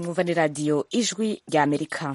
mwumva ni radiyo ijwi rya amerika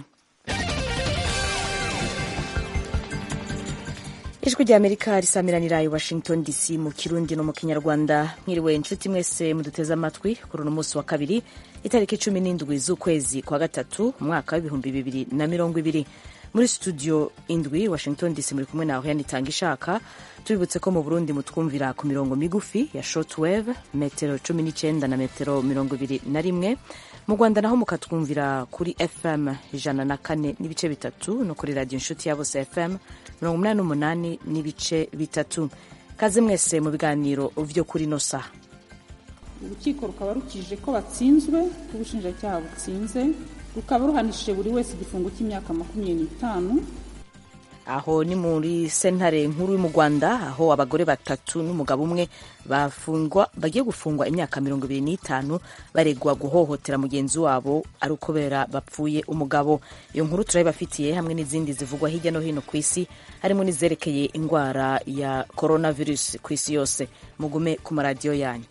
ijwi rya amerika risamiranira i washington dc mu kirundi no mu kinyarwanda mwiriwe inshuti mwese muduteze amatwi kuri uno munsi wa kabiri itariki cumi n'indwi z'ukwezi kwa gatatu umwaka w'ibihumbi bibiri na mirongo ibiri muri studio indwi washington dc muri kumwe nawe yanitanga ishaka tubibutse ko mu burundi mutwumvira ku mirongo migufi ya shortwave metero cumi n'icyenda na metero mirongo ibiri na rimwe mu rwanda naho mukatwumvira kuri fm ijana na kane n'ibice bitatu no kuri radiyo inshuti ya bose fm mirongo umunani n'umunani n'ibice bitatu kaze mwese mu biganiro vyo kuri no saha urukiko rukaba rukije ko batsinzwe ko ubushinjacyaha butsinze rukaba ruhanishije buri wese igifungo cy'imyaka makumyabiri n'itanu aho ni muri sentare nkuru mu rwanda aho abagore batatu n'umugabo umwe bafungwa bagiye gufungwa imyaka mirongo ibiri n'itanu baregwa guhohotera mugenzi wabo ari ukubera bapfuye umugabo iyo nkuru turayibafitiye hamwe n'izindi zivugwa hirya no hino ku isi harimo n'izerekeye indwara ya coronavirus ku isi yose mugume ku maradiyo yanyu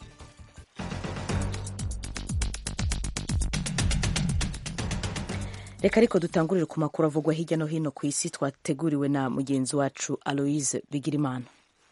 reka ariko dutangurire ku makuru avugwa hirya no hino ku isi twateguriwe na mugenzi wacu aloise bigirimana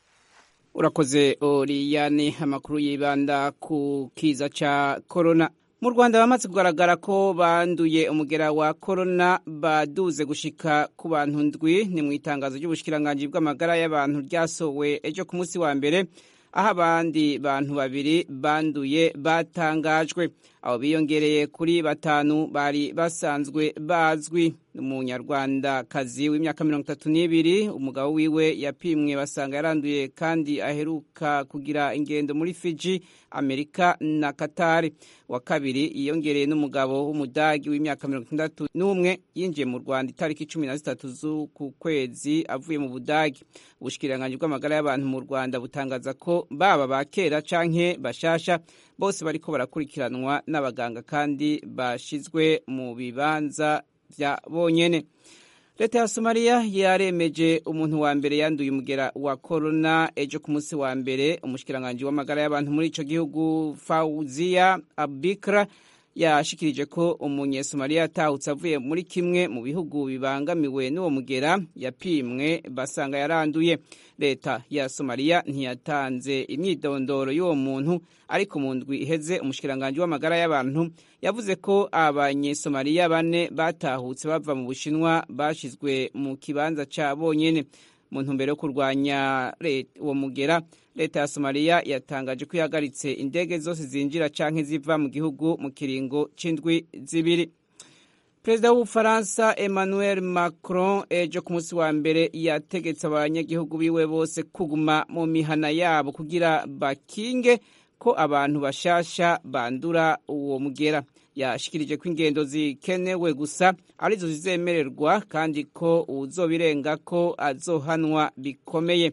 urakoze oriyani amakuru yibanda ku kiza ca korona mu rwanda bamaze kugaragara ko banduye umugera wa korona baduze gushika ku bantu ndwi ni mu itangazo ry'ubushikiranganji bw'amagara y'abantu ryasowe ejo ku munsi wa mbere aho abandi bantu babiri banduye batangajwe abo biyongereye kuri batanu bari basanzwe bazwi umunyarwandakazi w'imyaka mirongo itatu n'ibiri umugabo wiwe yapimwe basanga yaranduye kandi aheruka kugira ingendo muri fiji amerika na katari wa kabiri yiyongereye n'umugabo w'umudagi w'imyaka mirongo itandatu n'umwe yinjiye mu rwanda itariki cumi na zitatu z'uku kwezi avuye mu budagi ubushikiranganji bw'amagara y'abantu mu rwanda butangaza ko baba ba kera canke bashasha bose bariko barakurikiranwa n'abaganga kandi bashizwe mu bibanza vya bonyene leta ya somaliya yaremeje umuntu wa mbere yanduye umugera wa korona ejo ku munsi wa mbere umushikiranganji w'amagara y'abantu muri ico gihugu fauziya abikra yashikirije ko umunyesomaliya yatahutse avuye muri kimwe mu bihugu bibangamiwe n'uwo mugera yapimwe basanga yaranduye leta ya somaliya ntiyatanze imyidondoro y'uwo muntu ariko mu ndwi iheze umushikiranganji w'amagara y'abantu yavuze ko abanyesomaliya bane batahutse bava mu bushinwa bashizwe mu kibanza ca bonyene mu ntumbero yo kurwanya uwo mugera leta ya somaliya yatangaje ko ihagaritse indege zose zinjira canke ziva mu gihugu mu kiringo c'indwi zibiri perezida w'ubufaransa emmanuel macron ejo ku munsi wa mbere yategetse abanyagihugu biwe bose kuguma mu mihana yabo kugira bakinge ko abantu bashasha bandura uwo mugera yashikirije ko ingendo zikenewe gusa arizo zizemererwa kandi ko uwuzobirenga ko azohanwa bikomeye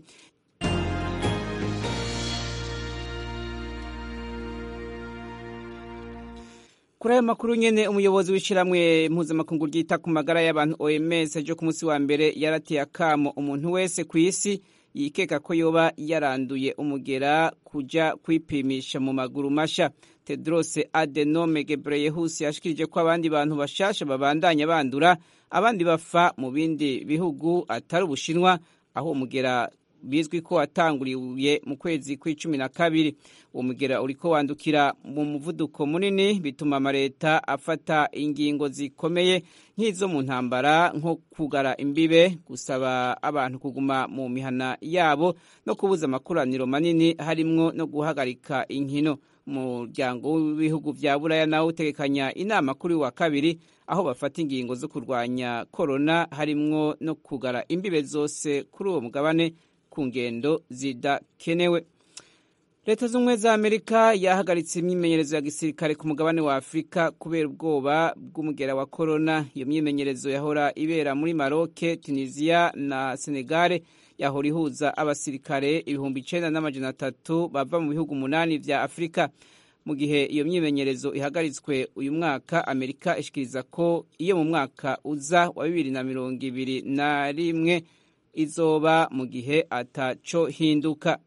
kuri ayo makuru nyene umuyobozi w'ishiramwe mpuzamakungu ryita ku magara y'abantu oms ejo ku munsi wa mbere yarateye akamo umuntu wese ku isi yikeka ko yoba yaranduye umugera kuja kwipimisha mu maguru masha tedros adenome gebreyesus yashikirije ko abandi bantu bashasha babandanya bandura abandi bafa mu bindi bihugu atari ubushinwa aho umugera bizwi ko watanguriye mu kwezi kw'icumi na kabiri uwo mugera uriko wandukira mu muvuduko munini bituma amaleta afata ingingo zikomeye nk'izo mu ntambara nko kugara imbibe gusaba abantu kuguma mu mihana yabo no kubuza amakoraniro manini harimwo no guhagarika inkino umuryango w'ibihugu vya buraya nawo utegekanya inama kuri wa kabiri aho bafata ingingo zo kurwanya korona harimwo no kugara imbibe zose kuri uwo mugabane ku ngendo zidakenewe leta z'ubumwe za amerika yahagaritse imyimenyerezo ya gisirikare ku mugabane wa afurika kubera ubwoba bw'umugera wa korona iyo myimenyerezo yahora ibera muri maroke tunisiya na senegale yahora ihuza abasirikare ibihumbi icenda n'amajana atatu bava mu bihugu umunani vya afurika mu gihe iyo myimenyerezo ihagaritswe uyu mwaka amerika ishikiriza ko iyo mu mwaka uza wa bibiri na mirongo ibiri na rimwe izoba mu gihe ataco hinduka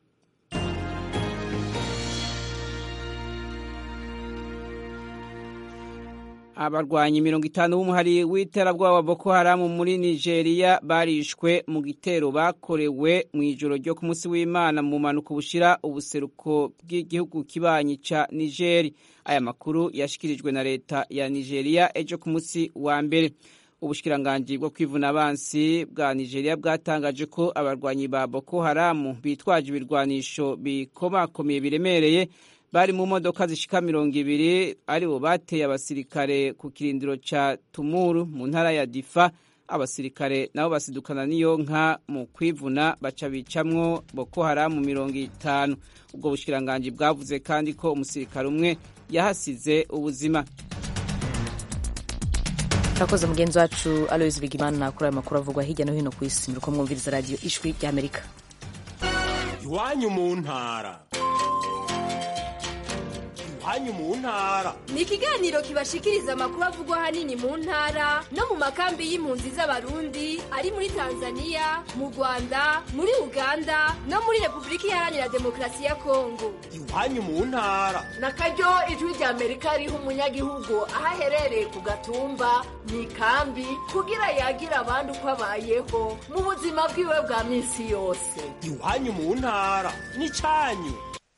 abarwanyi mirongo itanu b'umuhari w'iterabwoba Boko Haram muri Nigeria barishwe mu gitero bakorewe mu ijoro ryo ku munsi w'Imana mu mpanuka bushira ubuseruko bw'igihugu kibanyi ca Niger. Aya makuru yashikirijwe na leta ya Nigeria ejo ku munsi wa mbere. Ubushikiranganji bwo kwivuna abansi bwa Nigeria bwatangaje ko abarwanyi ba Boko Haram bitwaje ibirwanisho bikomakomeye biremereye bari mu modoka zishika mirongo ibiri aribo bateye abasirikare ku kirindiro ca Tumuru mu ntara ya Difa abasirikare nabo basidukana n'iyo nka mu kwivuna baca bicamwo Boko Haram mirongo itanu ubwo bushikiranganji bwavuze kandi ko umusirikare umwe yahasize ubuzima turakoze mugenzi wacu aloyizi bigimana kuri aya makuru avugwa hirya no hino ku isi muriko mwumviriza radiyo ijwi ry'amerika iwanyu mu ntara iwanyu mu ntara ni ikiganiro kibashikiriza amakuru avugwa ahanini mu ntara no mu makambi y'impunzi z'abarundi ari muri tanzania mu rwanda muri uganda no muri repubulika iharanira demokarasi ya kongo iwanyu mu ntara na karyo ijwi rya amerika riha umunyagihugu aho aherereye ku gatumba mu ikambi kugira yagira abandi uko abayeho mu buzima bwiwe bwa minsi yose iwanyu mu ntara n'icyanyu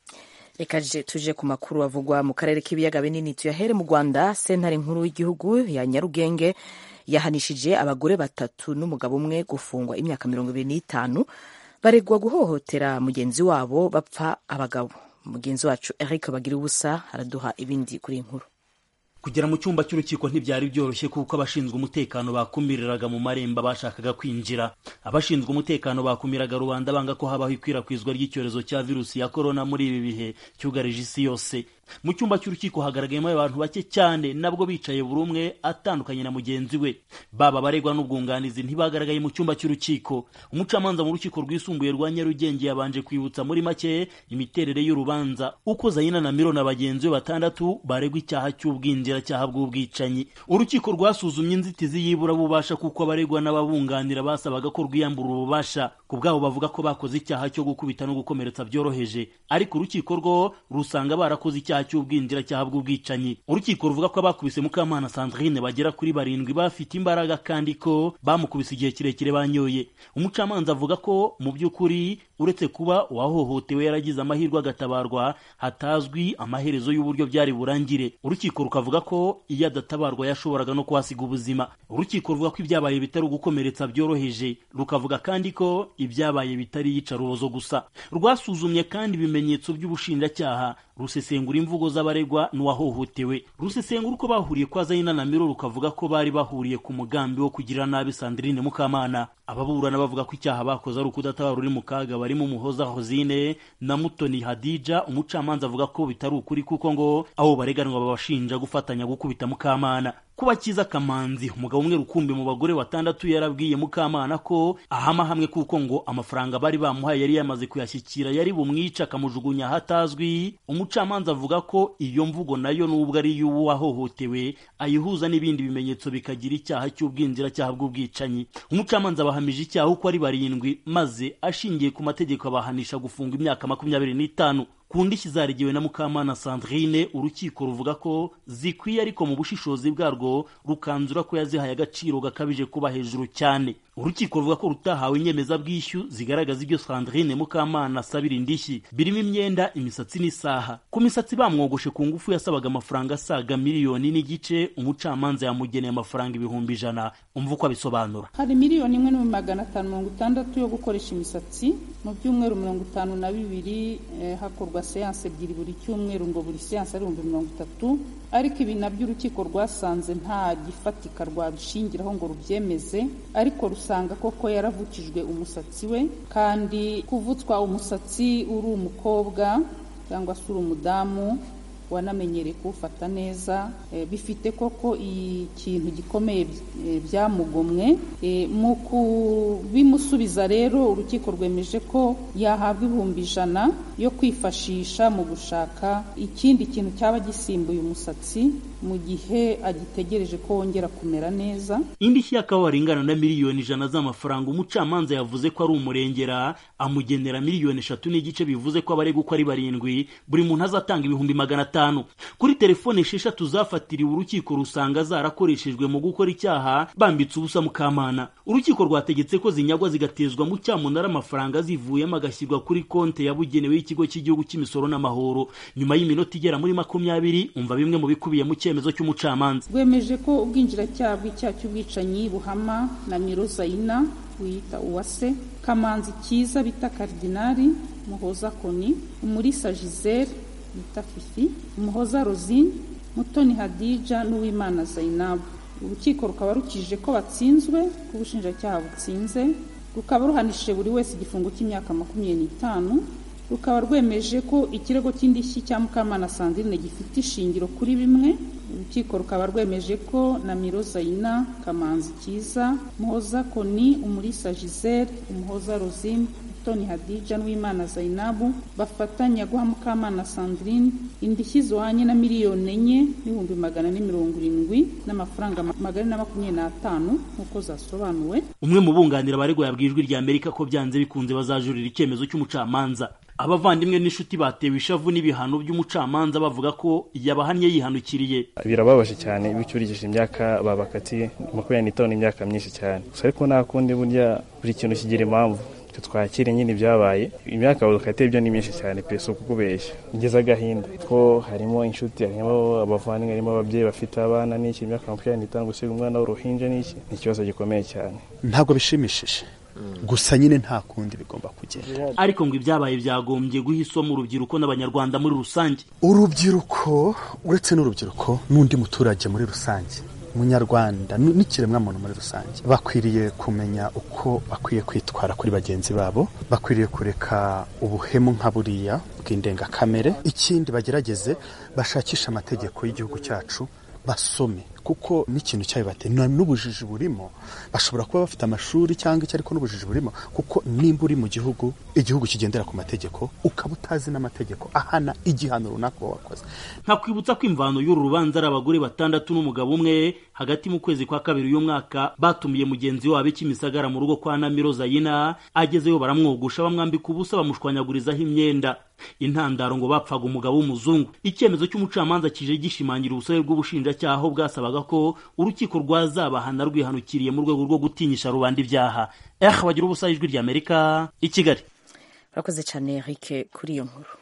reka tuje ku makuru avugwa mu karere k'ibiyaga binini tuyahere mu rwanda sentare nkuru y'igihugu ya nyarugenge yahanishije abagore batatu n'umugabo umwe gufungwa imyaka mirongo ibiri n'itanu baregwa guhohotera mugenzi wabo bapfa abagabo mugenzi wacu eric bagira ubusa araduha ibindi kuri iyi nkuru kugera mu cyumba cy'urukiko ntibyari byoroshye kuko abashinzwe umutekano bakumiriraga mu marembo bashakaga kwinjira abashinzwe umutekano bakumiraga rubanda banga ko habaho ikwirakwizwa ry'icyorezo cya virusi ya korona muri ibi bihe cyugarije isi yose mu cyumba cy'urukiko hagaragayemo abantu bake cyane nabwo bicaye buri umwe atandukanye na mugenzi we baba abaregwa n'ubwunganizi ntibagaragaye mu cyumba cy'urukiko umucamanza mu rukiko rwisumbuye rwa nyarugenge yabanje kwibutsa muri make imiterere y'urubanza uko zayina na miro na bagenzi be batandatu baregwa icyaha cy'ubwinjiracyaha bw'ubwicanyi urukiko rwasuzumye inzitizi y'ibura bubasha kuko abaregwa n'ababunganira basabaga ko rwiyambura ububasha ku bwabo bavuga ko bakoze icyaha cyo gukubita no gukomeretsa byoroheje ariko urukiko rwo rusanga barakoze icyaha cy'ubwinjiracyaha bw'ubwicanyi urukiko ruvuga ko abakubise mukamana sandrine bagera kuri barindwi bafite imbaraga kandi ko bamukubise igihe kirekire banyoye umucamanza avuga ko mu by'ukuri uretse kuba uwahohotewe yaragize amahirwe agatabarwa hatazwi amaherezo y'uburyo byari burangire urukiko rukavuga ko iyo adatabarwa yashoboraga no kuhasiga ubuzima urukiko ruvuga ko ibyabaye bitari ugukomeretsa byoroheje rukavuga kandi ko ibyabaye bitari iyicarubozo gusa rwasuzumye kandi ibimenyetso by'ubushinjacyaha rusesengura imvugo z'abaregwa n'uwahohotewe rusesengura uko bahuriye kwa zayina na miro rukavuga ko bari bahuriye ku mugambi wo kugirira nabi sandrine mukamana ababurana bavuga ko icyaha bakoze ari ukudatabara uri mu kaga barimo umuhoza hozine na mutoni hadija umucamanza avuga ko bitari ukuri kuko ngo abo bareganwa babashinja gufatanya gukubita mukamana kuba kiza kamanzi umugabo umwe rukumbi mu bagore batandatu yarabwiye mukamana ko ahama hamwe kuko ngo amafaranga bari bamuhaye yari yamaze kuyashyikira yari bumwica akamujugunya ahatazwi umucamanza avuga ko iyo mvugo nayo nubwo ari iy'uwahohotewe ayihuza n'ibindi bimenyetso bikagira icyaha cy'ubwinjiracyaha bw'ubwicanyi umucamanza abahamije icyaha uko ari barindwi maze ashingiye ku mategeko abahanisha gufunga imyaka makumyabiri n'itanu ku ndishyi zarigiwe na mukamana sandrine urukiko ruvuga ko zikwiye ariko mu bushishozi bwarwo rukanzura ko yazihaye agaciro gakabije kuba hejuru cyane urukiko ruvuga ko rutahawe inyemezabwishyu zigaragaza ibyo sandrine mukamana asabira indishyi birimo imyenda imisatsi n'isaha ku misatsi bamwogoshe ku ngufu yasabaga amafaranga asaga miliyoni n'igice umucamanza yamugeneye amafaranga ibihumbi ijana umva uko abisobanura hari miliyoni imwe n'ibihumbi magana atanu mirongo itandatu yo gukoresha imisatsi mu byumweru mirongo itanu na bibiri eh, hakorwa seanse ebyiri buri cyumweru ngo buri seanse ari ibihumbi mirongo itatu ariko ibi nabyo urukiko rwasanze nta gifatika rwabishingiraho ngo rubyemeze ariko rusanga koko yaravukijwe umusatsi we kandi kuvutswa umusatsi uri umukobwa cyangwa se uri umudamu wanamenyereye kuwufata neza e, bifite koko ikintu gikomeye e, byamugomwe e, mu kubimusubiza rero urukiko rwemeje ko yahabwa ibihumbi ijana yo kwifashisha mu gushaka ikindi kintu cyaba gisimbuye umusatsi mu gihe agitegereje ko wongera kumera neza indishyi y'akababaro ingana na miliyoni ijana z'amafaranga umucamanza yavuze ko ari umurengera amugenera miliyoni eshatu n'igice bivuze ko abaregwa uko ari barindwi buri muntu azatanga ibihumbi magana atanu kuri telefone esheshatu zafatiriwe urukiko rusanga zarakoreshejwe mu gukora icyaha bambitse ubusa mukamana urukiko rwategetse ko zinyagwa zigatezwa mu cyamunara amafaranga zivuyemo agashyirwa kuri konti yabugenewe y'ikigo cy'igihugu cy'imisoro n'amahoro nyuma y'iminota igera muri makumyabiri umva bimwe mu bikubiye mu cyemezo cy'umucamanza rwemeje ko ubwinjiracyaha bw'icyaha cy'ubwicanyi buhama na mirozayina wiyita uwase kamanzi cyiza bita karidinari muhoza koni umurisa gisele bita fifi umuhoza rosine mutoni hadija n'uwimana zainabu urukiko rukaba rukijije ko batsinzwe ko ubushinjacyaha butsinze rukaba ruhanishije buri wese igifungo cy'imyaka makumyabiri n'itanu rukaba rwemeje ko ikirego cy'indishyi cya mukamana sandrine gifite ishingiro kuri bimwe urukiko rukaba rwemeje ko na mirozayina kamanzi cyiza muhoza koni umurisa gisele umuhoza rosine toni hadija n'uwimana zainabu bafatanya guha mukamana sandrine indishyi zihwanye na miliyoni enye n'ibihumbi magana ane mirongo irindwi n'amafaranga magana na makumyabiri n'atanu nk'uko zasobanuwe umwe mu bunganira abaregwa yabwiye ijwi rya amerika ko byanze bikunze bazajurira icyemezo cy'umucamanza abavandimwe n'inshuti batewe ishavu n'ibihano by'umucamanza bavuga ko yabahannye yihanukiriye birababaje cyane iyo ucyurikije imyaka babakatiye makumyabiri n'itanu imyaka myinshi cyane gusa ariko nta kundi burya buri kintu kigira impamvu twe twakire nyine ibyabaye imyaka badukatiye byo ni myinshi cyane pe si ukukubeshya ngeze agahinda ko harimo inshuti harimo abavandimwe harimo ababyeyi bafite abana n'iki imyaka makumyabiri n'itanu gusiga umwana w'uruhinja n'iki ni ikibazo gikomeye cyane ntabwo bishimishije gusa nyine nta kundi bigomba kugenda ariko ngo ibyabaye byagombye guha isomo urubyiruko n'abanyarwanda muri rusange urubyiruko uretse n'urubyiruko n'undi muturage muri rusange umunyarwanda n'ikiremwamuntu muri rusange bakwiriye kumenya uko bakwiye kwitwara kuri bagenzi babo bakwiriye kureka ubuhemu nka buriya bw'indengakamere ikindi bagerageze bashakishe amategeko y'igihugu cyacu basome kuko n'ikintu cyayo bateye n'ubujiji burimo bashobora kuba bafite amashuri cyangwa icyo ariko n'ubujiji burimo kuko nimba uri mu gihugu igihugu kigendera ku mategeko ukaba utazi n'amategeko ahana igihano runaka uba wakoze nkakwibutsa ko imvano y'uru rubanza ari abagore batandatu n'umugabo umwe hagati mu kwezi kwa kabiri uyu mwaka batumiye mugenzi wabo ikimisagara mu rugo kwa namiro zayina agezeyo baramwogosha bamwambika ubusa bamushwanyagurizaho imyenda intandaro ngo bapfaga umugabo w'umuzungu icyemezo cy'umucamanza kije gishimangira ubusabe bw'ubushinjacyaha aho bwasabaga ko urukiko rwazabahana rwihanukiriye mu rwego rwo gutinyisha rubanda ibyaha eh bagira ubusa ijwi rya amerika i kigali urakoze cyane Eric kuri iyo nkuru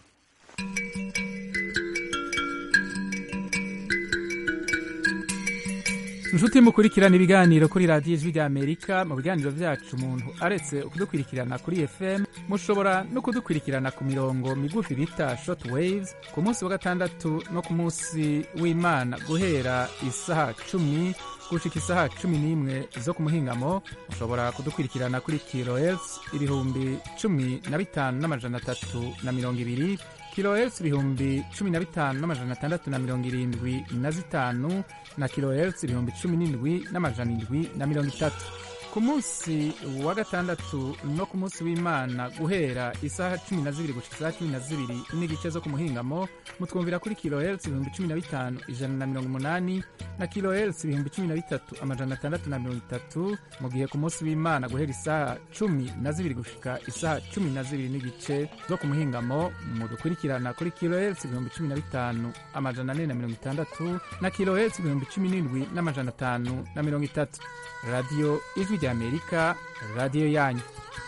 inshuti mukurikirana ibiganiro kuri radiyo ijwi rya amerika mu biganiro byacu umuntu aretse kudukurikirana kuri fm mushobora no kudukurikirana ku mirongo migufi bita short waves ku munsi wa gatandatu no ku munsi w'imana guhera isaha cumi gushika isaha cumi n'imwe zo ku muhingamo mushobora kudukurikirana kuri kilohertz ibihumbi cumi na bitanu n'amajana atatu na mirongo ibiri kilohertz ibihumbi cumi na bitanu n'amajana atandatu na mirongo irindwi na zitanu na kilohertz ibihumbi cumi n'indwi n'amajana indwi na mirongo itatu ku munsi wa gatandatu no ku munsi w'imana guhera isaha cumi na zibiri gushika isaha cumi na zibiri n'igice zo ku muhingamo mutwumvira kuri kilohertz ibihumbi cumi na bitanu ijana na mirongo umunani na kilohertz ibihumbi cumi na bitatu amajana atandatu na mirongo itatu mu gihe ku munsi w'imana guhera isaha cumi na zibiri gushika isaha cumi na zibiri n'igice zo ku muhingamo mudukurikirana kuri kilohertz ibihumbi cumi na bitanu amajana ane na mirongo itandatu na kilohertz ibihumbi cumi n'indwi n'amajana atanu na mirongo itatu radiyo ijwi rya amerika radiyo yanyu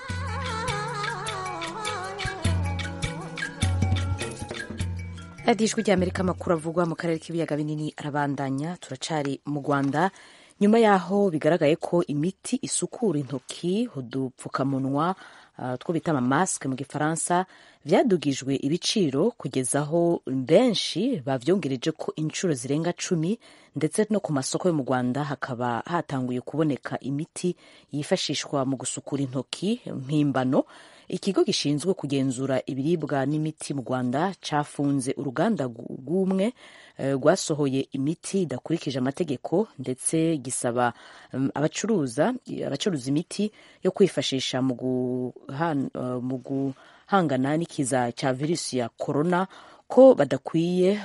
radiyo ijwi rya amerika amakuru avugwa mu karere k'ibiyaga binini arabandanya turacari mu rwanda nyuma y'aho bigaragaye ko imiti isukura intoki udupfukamunwa uh, two bita amamasike mu gifaransa vyadugijwe ibiciro kugeza aho benshi bavyongereje ko inshuro zirenga cumi ndetse no ku masoko yo mu rwanda hakaba hatanguye kuboneka imiti yifashishwa mu gusukura intoki mpimbano ikigo gishinzwe kugenzura ibiribwa n'imiti mu rwanda cafunze uruganda rw'umwe rwasohoye imiti idakurikije amategeko ndetse gisaba abacuruza abacuruza imiti yo kwifashisha mu guhangana n'ikiza cya virusi ya korona ko badakwiye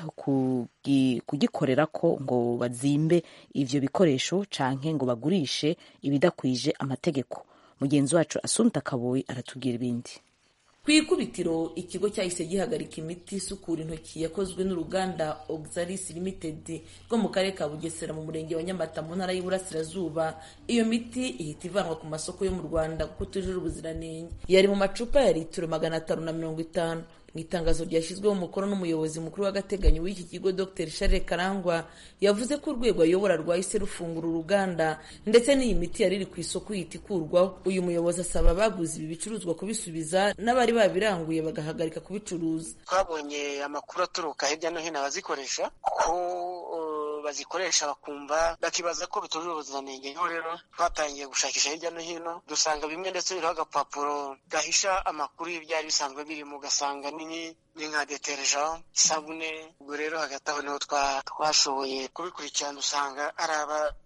kugikorera ko ngo bazimbe ivyo bikoresho canke ngo bagurishe ibidakwije amategeko mugenzi wacu asumta kaboyi aratubwira ibindi ku ikubitiro ikigo cyahise gihagarika imiti isukura intoki yakozwe n'uruganda oxalis limited rwo mu karere ka bugesera mu murenge wa nyamata mu ntara y'iburasirazuba iyo miti ihita ivanwa ku masoko yo mu rwanda kuko itujuje ubuziranenge yari mu macupa ya litiro magana atanu na mirongo itanu mu itangazo ryashyizweho umukono n'umuyobozi mukuru w'agateganyo w'iki kigo dr charles karangwa yavuze ko urwego ayobora rwahise rufungura uruganda ndetse n'iyi miti yari iri ku isoko ihita ikurwaho uyu muyobozi asaba abaguze ibi bicuruzwa kubisubiza n'abari babiranguye bagahagarika kubicuruza twabonye amakuru aturuka hirya no hino abazikoresha ko bazikoresha bakumva bakibaza ko bitujuje ubuziranenge niho rero twatangiye gushakisha hirya no hino dusanga bimwe ndetse biriho agapapuro gahisha amakuru y'ibyari bisanzwe birimo ugasanga ni nka deterja isabune ubwo rero hagati aho niho twashoboye kubikurikirana usanga ari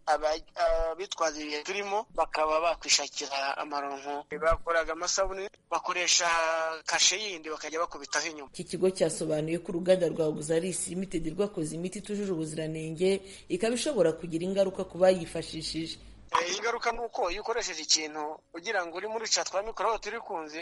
abitwaza ibihe turimo bakaba bakwishakira amaronko bakoraga amasabune bakoresha kashe yindi bakajya bakubitaho inyuma iki kigo cyasobanuye ko uruganda rwa Oxalis Limited rwakoze imiti itujuje ubuziranenge ikaba ishobora kugira ingaruka ku bayifashishije ingaruka ni uko iyo ukoresheje ikintu ugira ngo uri muri ca twa mikorobe turi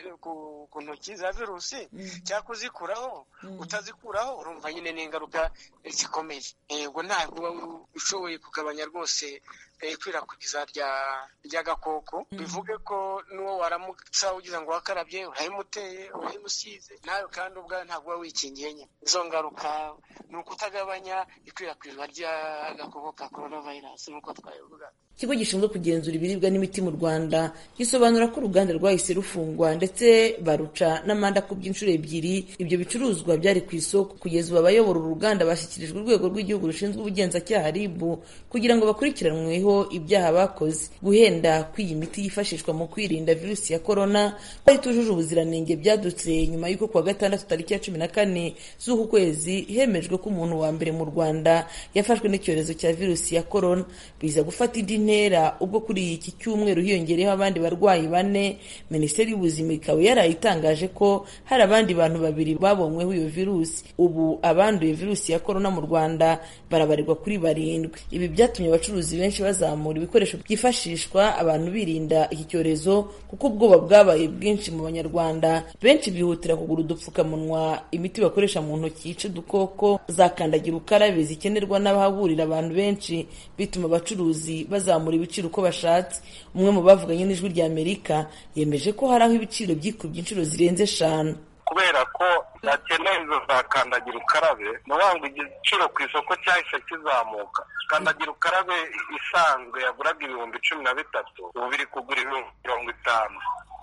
ku ntoki za virusi cyangwa kuzikuraho utazikuraho urumva nyine ni ingaruka zikomeye yego ntabwo ushoboye kugabanya rwose ikwirakwiza ry'agakoko bivuge ko n'uwo waramutsa ugize ngo wakarabye urayimuteye urayimusize nawe kandi ubwawe ntabwo uba wikingiye nyine izo ngaruka ni ukutagabanya ikwirakwizwa ry'agakoko ka korona vayirasi nk'uko twabivuga ikigo gishinzwe kugenzura ibiribwa n'imiti mu rwanda gisobanura ko uruganda rwahise rufungwa ndetse baruca n'amande akubye inshuro ebyiri ibyo bicuruzwa byari ku isoko kugeza ubu abayobora uru ruganda bashyikirijwe urwego rw'igihugu rushinzwe ubugenzacyaha rib kugira ngo bakurikiranweho ibyaha bakoze guhenda kw'iyi miti yifashishwa mu kwirinda virusi ya korona ko itujuje ubuziranenge byadutse nyuma y'uko kuwa gatandatu tariki ya cumi na kane z'uku kwezi hemejwe ko umuntu wa mbere mu rwanda yafashwe n'icyorezo cya virusi ya korona biza gufata indi ntera ubwo kuri iki cyumweru hiyongereyeho abandi barwayi bane minisiteri y'ubuzima ikaba yarayitangaje ko hari abandi bantu babiri babonyweho iyo virusi ubu abanduye virusi ya korona mu rwanda barabarirwa kuri barindwi ibi byatumye abacuruzi benshi bazamura ibikoresho byifashishwa abantu birinda iki cyorezo kuko ubwoba bwabaye bwinshi mu banyarwanda benshi bihutira kugura udupfukamunwa imiti bakoresha mu ntoki yica udukoko za kandagira ukarabe zikenerwa n'abahahurira abantu benshi bituma abacuruzi bazamura ibiciro uko bashatse umwe mu bavuganye n'ijwi rya amerika yemeje ko hari aho ibiciro byikubye inshuro zirenze eshanu kubera ko bakeneye izo za kandagira ukarabe ni ukuvuga ngo igiciro ku isoko cyahise kizamuka kandagira ukarabe isanzwe yaguraga ibihumbi cumi na bitatu ubu biri kugura ibihumbi mirongo itanu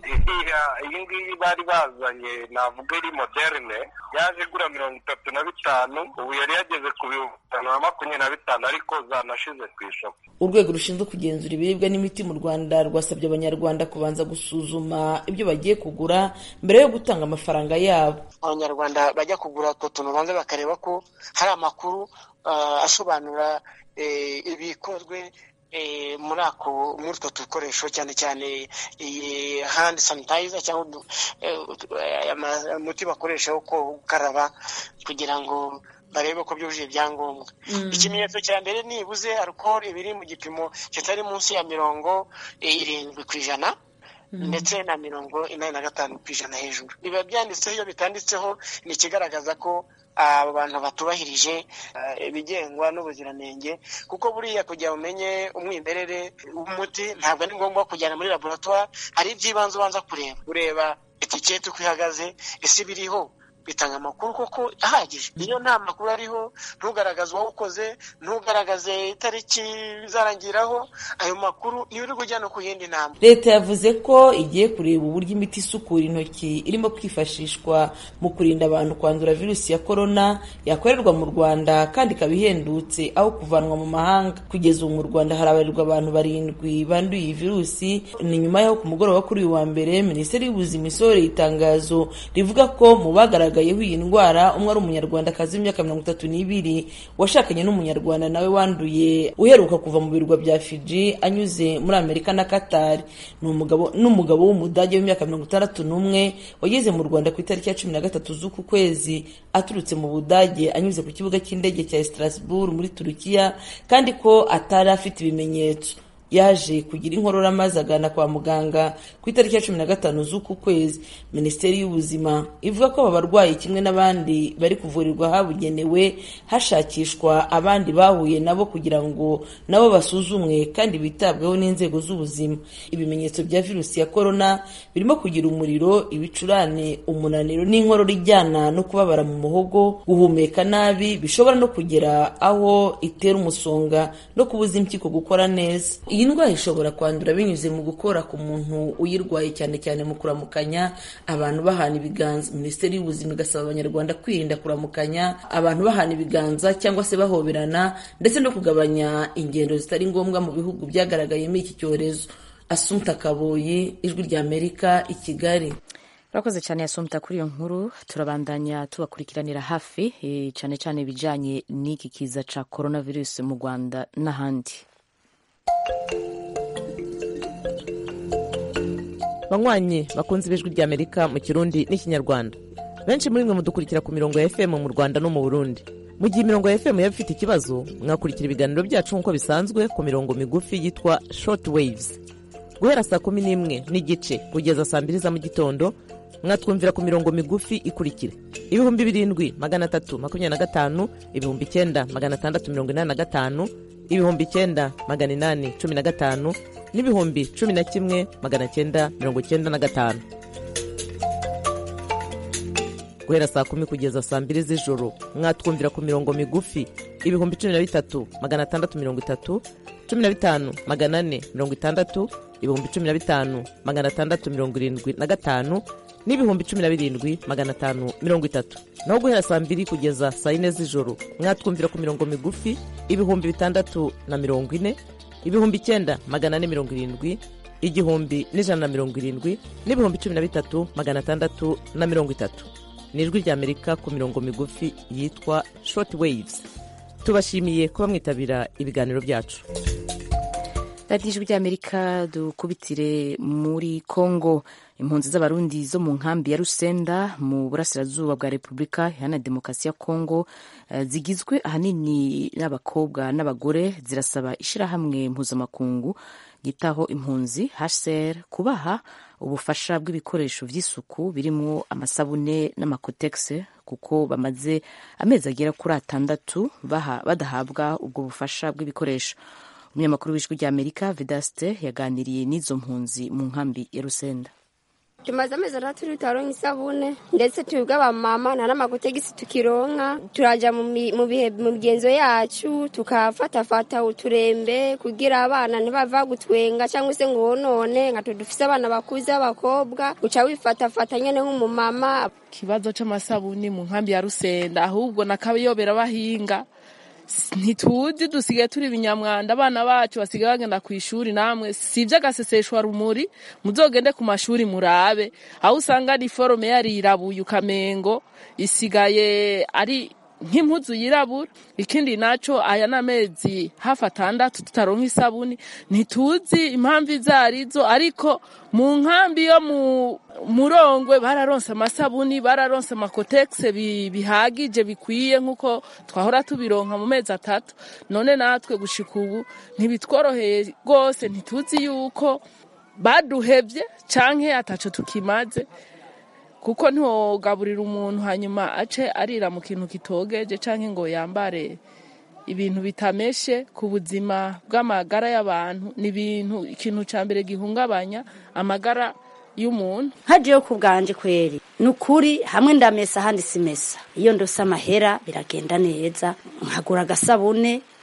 iyi ngiyi bari bazanye navuga iri moderne yaje igura mirongo itatu na bitanu ubu yari yageze ku bihumbi bitanu na makumyabiri na bitanu ariko zanashize ku isoko urwego rushinzwe kugenzura ibiribwa n'imiti mu rwanda rwasabye abanyarwanda kubanza gusuzuma ibyo bagiye kugura mbere yo gutanga amafaranga yabo abanyarwanda bajya kugura utwo tuntu banza bakareba ko hari amakuru asobanura ibikozwe muri ako muri utwo dukoresho cyane cyane iyi handi sanitayiza cyangwa umuti bakoresha wo gukaraba kugira ngo barebe ko byujuje ibyangombwa ikimenyetso cya mbere nibuze alukoro ibiri mu gipimo kitari munsi ya mirongo irindwi ku ijana ndetse na mirongo inani na gatanu ku ijana hejuru biba byanditseho iyo bitanditseho ni ikigaragaza ko abo bantu batubahirije ibigengwa n'ubuziranenge kuko buriya kugira umenye umwimerere w'umuti ntabwo ari ngombwa kujyana muri laboratwari hari iby'ibanze ubanza kureba ureba etiketi uko ihagaze ese ibiriho bitanga amakuru koko ahagije iyo nta makuru ariho ntugaragaze uwawukoze ntugaragaze itariki bizarangiraho ayo makuru niyo uri kujya no ku yindi nama leta yavuze ko igiye kureba uburyo imiti isukura intoki irimo kwifashishwa mu kurinda abantu kwandura virusi ya korona yakorerwa mu rwanda kandi ikaba ihendutse aho kuvanwa mu mahanga kugeza ubu mu rwanda harabarirwa abantu barindwi banduye iyi virusi ni nyuma y'aho ku mugoroba kuri uyu wa mbere minisiteri y'ubuzima isohoreye itangazo rivuga ko mu bagaragaye bagaragayeho iyi ndwara umwe ari umunyarwandakazi w'imyaka mirongo itatu n'ibiri washakanye n'umunyarwanda nawe wanduye uheruka kuva mu birwa bya fiji anyuze muri amerika na katari ni umugabo n'umugabo w'umudage w'imyaka mirongo itandatu n'umwe wageze mu rwanda ku itariki ya cumi na gatatu z'uku kwezi aturutse mu budage anyuze ku kibuga cy'indege cya strasbourg muri turukiya kandi ko atari afite ibimenyetso yaje kugira inkorora maze agana kwa muganga ku itariki ya cumi na gatanu z'uku kwezi minisiteri y'ubuzima ivuga ko aba barwayi kimwe n'abandi bari kuvurirwa ahabugenewe hashakishwa abandi bahuye nabo kugira ngo nabo basuzumwe kandi bitabweho n'inzego z'ubuzima ibimenyetso bya virusi ya korona birimo kugira umuriro ibicurane umunaniro n'inkorora ijyana no kubabara mu muhogo guhumeka nabi bishobora no kugera aho itera umusonga no kubuza impyiko gukora neza iyi ndwara ishobora kwandura binyuze mu gukora ku muntu uyirwaye cyane cyane mu kuramukanya abantu bahana ibiganza minisiteri y'ubuzima igasaba abanyarwanda kwirinda kuramukanya abantu bahana ibiganza cyangwa se bahoberana ndetse no kugabanya ingendo zitari ngombwa mu bihugu byagaragayemo iki cyorezo asumta kaboyi ijwi rya amerika i kigali urakoze cyane yasomta kuri iyo nkuru turabandanya tubakurikiranira hafi cyane cyane ibijyanye n'iki kiza cya coronavirus mu rwanda n'ahandi banywanyi bakunze ibijwi rya amerika mu kirundi n'ikinyarwanda benshi muri mwe mudukurikira ku mirongo ya fm mu rwanda no mu burundi mu gihe imirongo ya fm yaba ifite ikibazo mwakurikira ibiganiro byacu nk'uko bisanzwe ku mirongo migufi yitwa short waves guhera saa kumi n'imwe n'igice kugeza saa mbiri za mu gitondo mwatwumvira ku mirongo migufi ikurikira ibihumbi birindwi magana atatu makumyabiri na gatanu ibihumbi icyenda magana atandatu mirongo inani na gatanu ibihumbi icyenda magana inani cumi na gatanu n'ibihumbi cumi na kimwe magana cyenda mirongo cyenda na gatanu guhera saa kumi kugeza saa mbiri z'ijoro mwatwumvira ku mirongo migufi ibihumbi cumi na bitatu magana atandatu mirongo itatu cumi na bitanu magana ane mirongo itandatu ibihumbi cumi na bitanu magana atandatu mirongo irindwi na gatanu n'ibihumbi cumi na birindwi magana atanu mirongo itatu naho guhera saa mbiri kugeza saa yine z'ijoro mwatwumvira ku mirongo migufi ibihumbi bitandatu na mirongo ine ibihumbi icyenda magana ane mirongo irindwi igihumbi n'ijana na mirongo irindwi n'ibihumbi cumi na bitatu magana atandatu na mirongo itatu ni ijwi ry'amerika ku mirongo migufi yitwa short waves tubashimiye kuba mwitabira ibiganiro byacu radiyo ijwi ry'amerika dukubitire muri congo impunzi z'abarundi zo mu nkambi ya rusenda mu burasirazuba bwa repubulika iharanira demokarasi ya congo zigizwe ahanini n'abakobwa n'abagore zirasaba ishyirahamwe mpuzamakungu ryitaho impunzi hcr kubaha ubufasha bw'ibikoresho by'isuku birimo amasabune n'amakotegisi kuko bamaze amezi agera kuri atandatu badahabwa ubwo bufasha bw'ibikoresho umunyamakuru w'ijwi ry'amerika vedaste yaganiriye n'izo mpunzi mu nkambi ya rusenda tumaze amezi atandatu tutaronka isabune ndetse twebwe abamama nta n'amakotegisi tukironka turaja mu bihe mu migenzo yacu tukafatafata uturembe kugira abana ntibava gutwenga cyangwa se ngo wonone nka dufise abana bakuze b'abakobwa uca wifatafata nyene nk'umumama ikibazo c'amasabuni mu nkambi ya rusenda ahubwo nakayobera bahinga ntituzi dusigaye turi ibinyamwanda abana bacu basigaye bagenda ku ishuri namwe si iby'agaseseshwa rumuri muzogende ku mashuri murabe aho usanga ari forume yarirabuye ukamengo isigaye ari nk'impuzu yirabura ikindi naco aya ni amezi hafi atandatu tutaronka isabuni ntituzi impamvu izo arizo ariko mu nkambi yo mu murongwe bararonse amasabuni bararonse amakotegisi bihagije bikwiye nk'uko twahora tubironka mu mezi atatu none natwe gushika ubu ntibitworoheye rwose ntituzi yuko baduhevye canke ataco tukimaze kuko ntiwogaburira umuntu hanyuma ace arira mu kintu kitogeje canke ngo yambare ibintu bitameshe ku buzima bw'amagara y'abantu ni ibintu ikintu ca mbere gihungabanya amagara y'umuntu hajeyo ku bwanje kweri ni ukuri hamwe ndamesa ahandi simesa iyo ndose amahera biragenda neza nkagura agasabune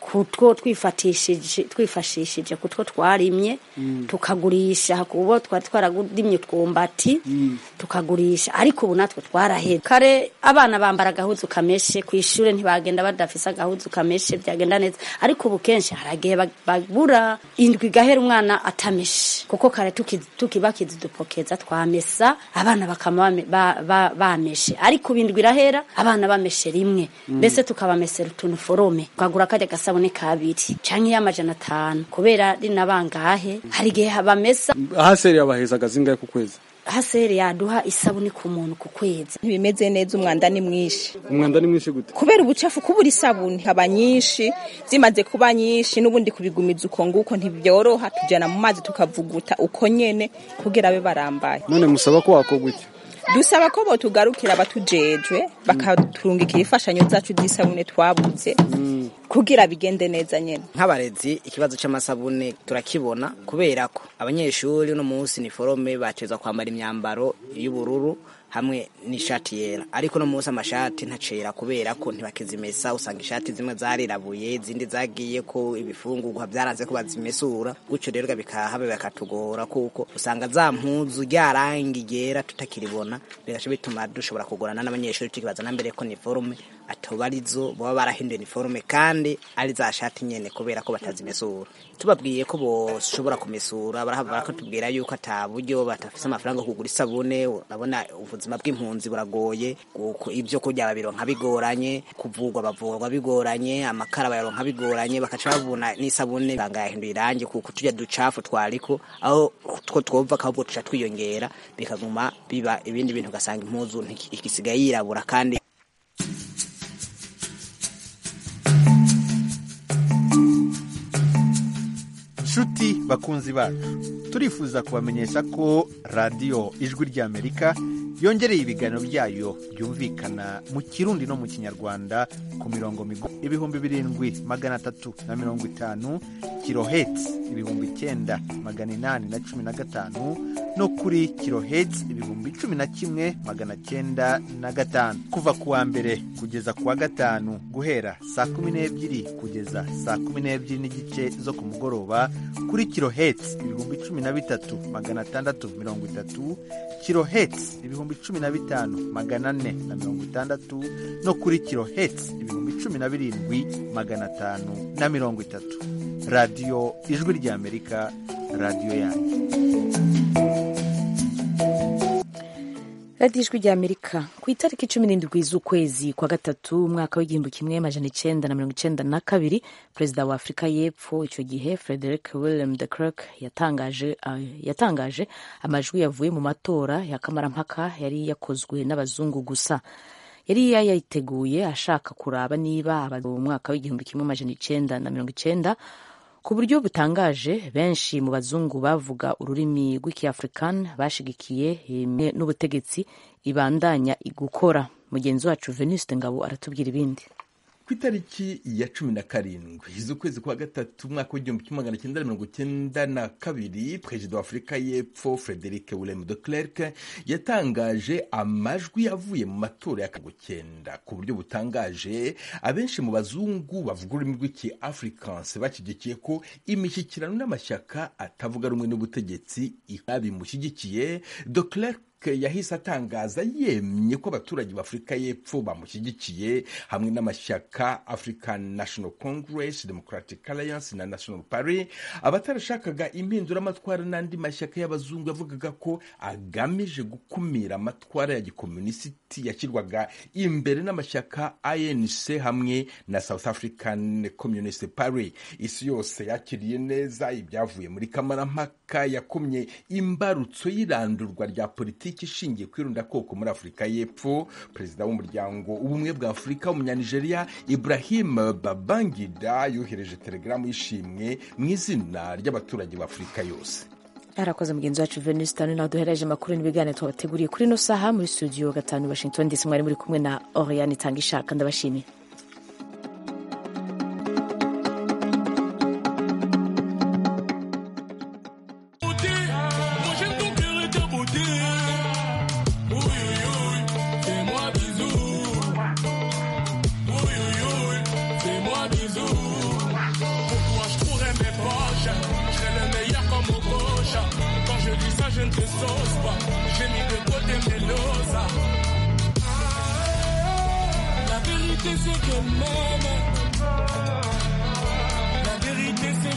kutwo twifatishije twifashishije kutwo twarimye tukagurisha kubo twari twararimye utwumbati tukagurisha ariko ubu natwe twaraheze kare abana bambara agahuzu kameshe ku ishuri ntibagenda badafise agahuzu kameshe byagenda neza ariko ubu kenshi haragihe bag- babura indwi igahera umwana atameshe kuko kare tuki- tukibakiza udupokeza twamesa abana bakama bame- ba- ba- bameshe ariko ubu indwi irahera abana bameshe rimwe Mm. mbese tukabamesera utuntu forome twagura karya gasabune kabiri canke y'amajana atanu kubera rina bangahe hari igihe bamesa ahaseri yabahezaga zingahe ku kwezi haseri yaduha isabune ku muntu ku kwezi ntibimeze neza umwanda ni mwinshi umwanda ni mwinshi gute kubera ubucafu kubura isabuni haba nyinshi zimaze kuba nyinshi n'ubundi kubigumiza uko nguko ntibyoroha tujyana mu mazi tukavuguta uko nyene kugira abe barambaye none musaba ko wakorwa iki dusaba ko botugarukira abatujejwe bakaturungikira imfashanyo zacu z'isabune twabuze kugira bigende neza nyene nk'abarezi ikibazo cy'amasabune turakibona kubera ko abanyeshuri uno munsi ni forome batezwa kwambara imyambaro y'ubururu hamwe n'ishati yera ariko uno munsi amashati ntacera kubera ko ntibakizimesa usanga ishati zimwe zarirabuye izindi zagiye ko ibifungurwa byaranze ko bazimesura gutyo rero bikahabe bakatugora kuko usanga za mpuzu ryarangi ryera tutakiribona bigaca bituma dushobora kugorana n'abanyeshuri tukibaza na mbere ko ni forume atoba arizo baba barahinduye iniforume kandi ari za shati nyene kubera ko batazimesura tubabwiye ko boshobora kumesura barahava barakatubwira yuko ata buryo batafise amafaranga yo kugura isabune urabona ubuzima bw'impunzi buragoye ku- ibyo kurya babironka bigoranye kuvugwa bavurwa bigoranye amakara bayaronka bigoranye bakaca babona n'isabune banga yahinduye irangi kuko turya ducafu twariko aho two twova ahubwo tuca twiyongera bikaguma biba ibindi bintu ugasanga impuzu ntiki- igisigaye yirabura kandi nshuti bakunzi bacu turifuza kubamenyesha ko radiyo ijwi ry'amerika yongereye ibiganiro byayo byumvikana mu kirundi no mu kinyarwanda ku mirongo migufi ibihumbi birindwi magana atatu na mirongo itanu kiloheti ibihumbi icyenda magana inani na cumi na gatanu no kuri kiloheti ibihumbi cumi na kimwe magana cyenda na gatanu kuva ku wa mbere kugeza ku wa gatanu guhera saa kumi n'ebyiri kugeza saa kumi n'ebyiri n'igice zo ku mugoroba kuri kiloheti ibihumbi cumi na bitatu magana atandatu mirongo itatu kiloheti ibihumbi cumi na bitanu magana ane na mirongo itandatu no kuri kiloheti ibihumbi cumi na birindwi magana atanu na mirongo itatu radiyo ijwi ry'amerika radiyo yanyu radiyo ijwi rya amerika ku itariki cumi n'indwi z'ukwezi kwa gatatu umwaka w'igihumbi kimwe amajana icenda na mirongo icenda na kabiri perezida wa afurika y'epfo icyo gihe frederick william de Klerk yatangaje, uh, yatangaje amajwi yavuye mu matora ya kamarampaka yari yakozwe n'abazungu gusa yari yayiteguye ashaka kuraba niba mu mwaka w'igihumbi kimwe amajana icenda na mirongo icenda ku buryo butangaje benshi mu bazungu bavuga ururimi rw'ikiafrican bashigikiye imwe n'ubutegetsi ibandanya gukora mugenzi wacu venuste ngabo aratubwira ibindi ku itariki ya cumi na karindwi z'ukwezi kwa gatatu umwaka w'igihumbi kimwe magana cyenda mirongo cyenda na kabiri perezida wa afurika y'epfo frederic william de Klerk yatangaje amajwi yavuye mu matora ya cyenda ku buryo butangaje abenshi mu bazungu bavuga ururimi rw'iki africans bashyigikiye ko imishyikirano n'amashyaka atavuga rumwe n'ubutegetsi bimushyigikiye de Klerk yahise atangaza yemye ko abaturage b'afurika y'epfo bamushyigikiye hamwe n'amashyaka african national congress democratic alliance na national party abatarashakaga impinduramatwara n'andi mashyaka y'abazungu yavugaga ko agamije gukumira amatwara ya gikomunisiti yashyirwaga imbere n'amashyaka anc hamwe na south african communist party isi yose yakiriye neza ibyavuye muri kamarampaka yakomye imbarutso y'irandurwa rya politiki politiki ishingiye ku irundakoko muri afurika y'epfo perezida w'umuryango ubumwe bwa afurika w'umunyanigeriya ibrahim babangida yohereje telegaramu y'ishimwe mu izina ry'abaturage b'afurika yose arakoze mugenzi wacu venuste nawe duhereje amakuru n'ibiganiro twabateguriye kuri ino saha muri studio gatanu washington dc mwari muri kumwe na oriane itanga ishaka ndabashimiye Fais-moi bisous. zigizigi mene